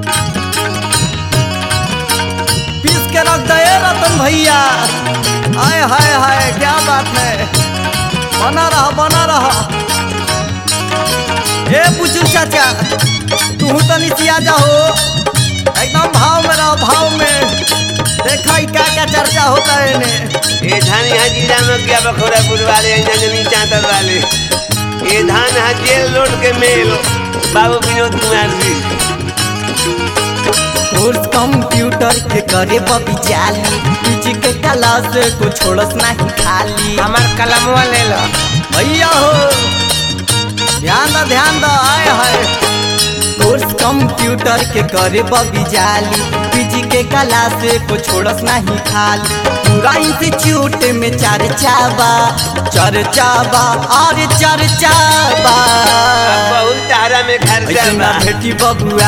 पीस के रख दे रतन भैया हाय हाय हाय क्या बात है बना रहा बना रहा ए बुजुर्ग चाचा तू तनी सिया जाओ एकदम भाव में रहो भाव में देखा ही क्या क्या चर्चा होता है इन्हें ये धान यहाँ जिला में क्या बखोरापुर वाले यहाँ जमीन चांतर वाले ये धान यहाँ जेल लोड के मेल बाबू विनोद कुमार जी कोर्स कंप्यूटर के करे बबी जाली पीछे के क्लास को छोड़स नहीं खाली हमार कलमवा ले लो भैया हो ध्यान दो ध्यान दो आए हाय कोर्स कंप्यूटर के करे बबी जाली पीजी के क्लास को छोड़स नहीं खाली पूरा इंस्टीट्यूट में चर्चा बा चर्चा बा और चर्चा बा बहुत तारा में खर्चा ऐसे बा ना भेटी बबुआ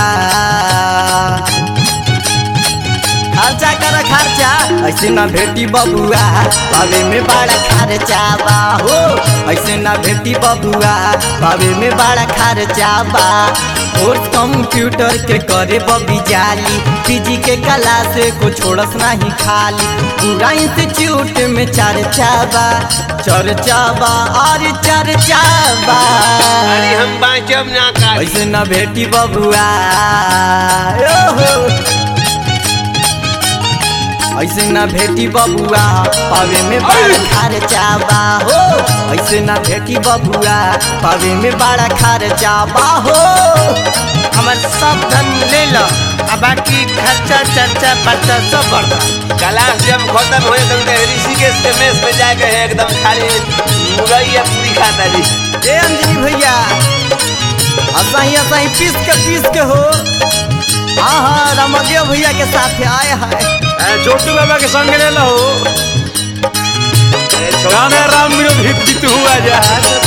खर्चा कर खर्चा ऐसे ना भेटी बबुआ पावे में बड़ा खर्चा बा हो ऐसे ना भेटी बबुआ पावे में बड़ा खर्चा बा और कंप्यूटर के करे बबी जाली पीजी के कला से को छोड़स नहीं खाली पूरा इंस्टीट्यूट में चर्चा बा चर्चा बा और चर्चा बा अरे हम बाँचब ना का ऐसे न भेटी बबुआ ओहो। ऐसे न भेटी बबुआ पावे में बड़ा खर्चा बा हो ऐसे न भेटी बबुआ पावे में बड़ा खर्चा बा हो हमार सब धन ले लो अब बाकी खर्चा चर्चा पर्चा सब बढ़ता क्लास जब खत्म हो एकदम ऋषिकेश के मेस में जाके एकदम खाली मुरैया पूरी खाता जी ए अंजनी भैया असाही असाही पीस के पीस के हो हाँ हाँ रामदेव भैया के साथ आए हाय छोटू बाबा के संग ले लो गाना राम विनोद हित जीत हुआ जा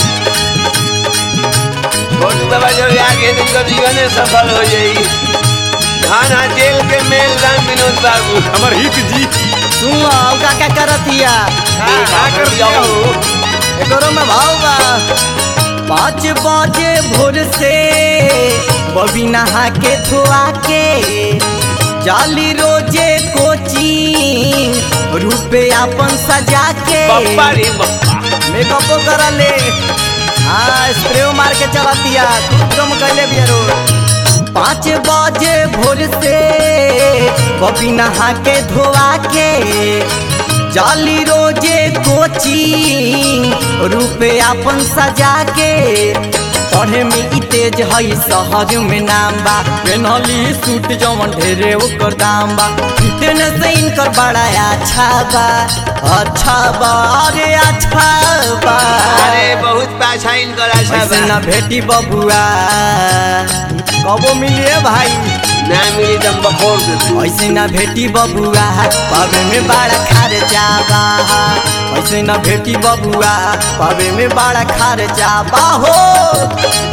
छोटू बाबा जब आगे इनका जीवन सफल हो जाई धान हाँ जेल के मेल राम विनोद बाबू हमार हित जी सुन लो अब का क्या करतिया का कर दिया हो एकरो में भाव बा पाँच बजे भोर से बबी नहा के धोआ के जाली रोजे कोचिंग रूपे अपन सजा के बप्पा रे बप्पा मेकअपो करा ले हाँ स्प्रे मार के चला दिया खूब कम कैले भी रोज पाँच बजे भोर से बबी नहा के धोआ के जाली रोजे कोचिंग रूपे अपन सजा के पढ़े में ई तेज हई शहर में नाम बा पेनहली सूट जवन ढेरे ओकर दाम बा फिटनेस इनकर बड़ा अच्छा बा अच्छा बा अरे अच्छा बा अरे बहुत पाछा इनकर आशा ऐसे बा ना भेटी बबुआ कबो मिलिए भाई ना मिली दम बखोर दे दू। ऐसे ना भेटी बबुआ पावे में बड़ा खर्चा बा ऐसे ना भेटी बबुआ पावे में बड़ा खर्चा बा हो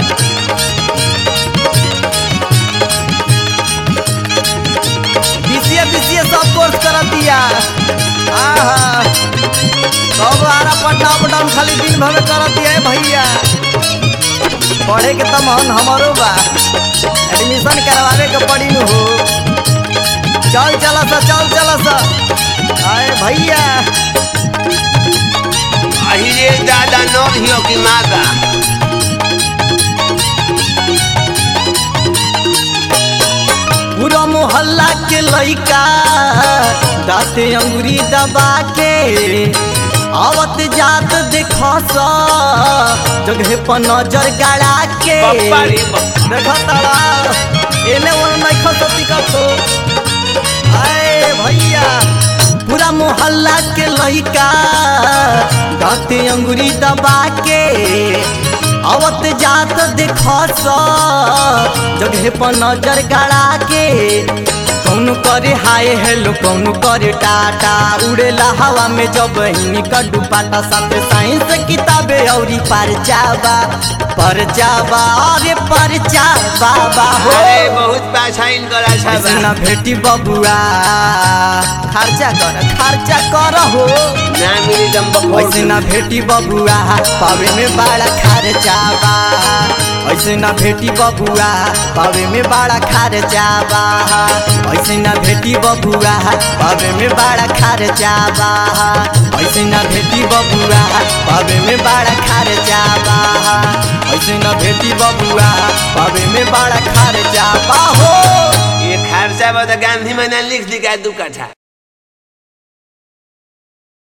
बीसीए बीसीए सब कोर्स कर दिया आहा सब आरा पटना अप डाउन खाली दिन भर में कर दिया है भैया पढ़े के तो मन हमारो बा एडमिशन करवावे के पड़ी नु हो चल चला सा चल चला सा आए भैया अहिरे दादा नौ हियो की माता पूरा मोहल्ला के लइका दाते अंगुरी दबा के आवत जात देखा सा जगह पर नजर गड़ा के बप्पा रे बप्पा देखा तारा एने ओने नहीं खसती कतो आए भैया पूरा मोहल्ला के लइका दाते अंगुरी दबा के आवत जात देखा सा जगह पर नजर गड़ा के कौन करे हाय हेलो कौन करे टाटा उड़ेला हवा में जब हिनी कड्डू पाटा साथे साइंस किताबे औरी पर जावा पर जावा अरे पर जावा हो अरे बहुत पाछा इनकर आशा ऐसे बा ना भेटी बबुआ खर्चा कर खर्चा कर हो ना मिली दम बखोर ऐसे ना भेटी बबुआ पावे में बड़ा खर्चा बा ऐसे ना भेटी बबुआ पावे में बड़ा खर्चा बा ऐसे ना भेटी बबुआ पावे में बड़ा खर्चा बा ऐसे ना भेटी बबुआ पावे में बड़ा खर्चा बा ऐसे ना भेटी बबुआ पावे में बड़ा खर्चा बा हो ये खर्चा बता गांधी मैंने लिख दी का दू कट्ठा